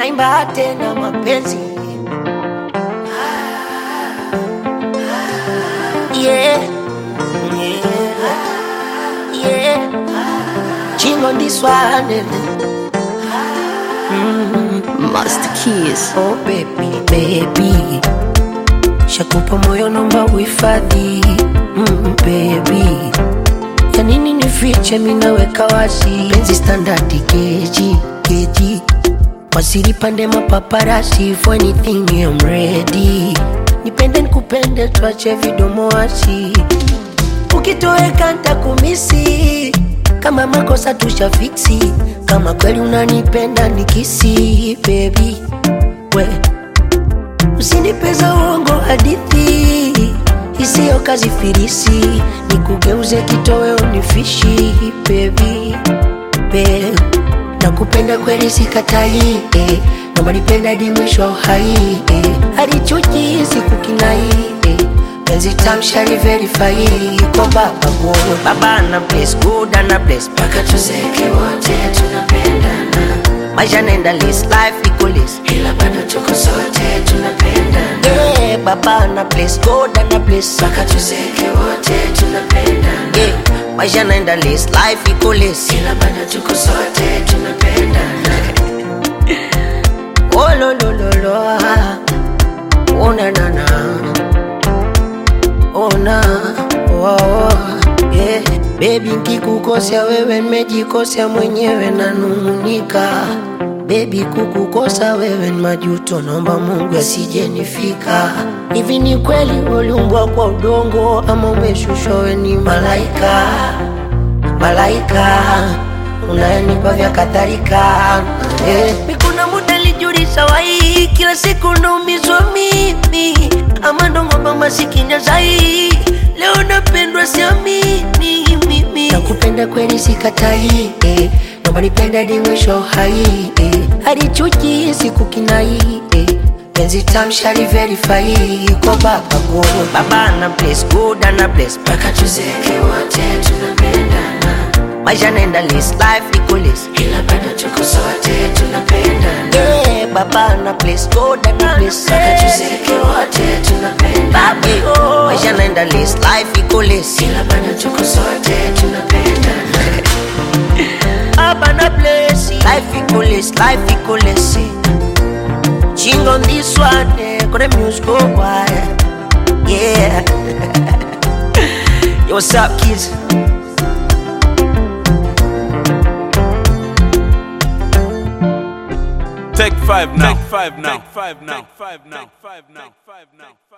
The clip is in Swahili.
naimba tena mapenzi yeah. Yeah. Yeah. Chingo this one Master Keys. Oh baby, baby Shakupa moyo nomba uhifadhi mm, baby ya nini nifiche minaweka wazi penzi standardi keji keji wasiri pande mapaparasi for anything I'm ready nipende nikupende tuache vidomo wasi ukitoweka ntakumisi kama makosa tushafiksi kama kweli unanipenda nikisi baby we usinipeza uongo hadithi isiyo kazi firisi nikugeuze kitoweo nifishi baby babe nakupenda kweli sikatai eh. namba nipenda hadi mwisho wa uhai eh. hadi chuki sikukinai eh. penzi tamshari verify kwa baba God baba na bless good na bless mpaka tuzeke wote tunapendana maisha naenda list life iko list ila bado tuko sote tunapendana yeah, baba na bless God na bless mpaka tuzeke wote tunapendana yeah, maisha naenda list life iko list ila bado tuko sote tunapendana oh lo lo lo lo ah. oh na na na ona oh, oh, yeah. Baby nkikukosea wewe nimejikosea mwenyewe nanung'unika Baby kukukosa wewe ni majuto, naomba Mungu asijenifika. Hivi ni kweli uliumbwa kwa udongo ama umeshushwa wewe ni malaika? Malaika unayenipa vya kadhalika eh. Mi kuna muda lijulisha wai, kila siku naumizwa mimi ama ndongomba masikini zai leo napendwa siamini mimi nakupenda kweli sikatai eh. naomba nipenda hadi mwisho wa uhai eh. hadi chuki sikukinai eh. penzi tamshari verify kwa baba God baba na bless good na bless mpaka tuzeke wote tunapendana maisha naenda list life iko list ila bado tuko sote tunapendana yeah, baba na bless God na bless mpaka tuzeke wote tunapendana yeah, maisha naenda list life iko list ila bado tuko sote tunapendana Baba na bless life iko list life iko list Ching on this one, eh, got the music go wild. Yeah. Yo, what's up, kids? Take five now. Take five now. Take five now. Take five now. Take five now.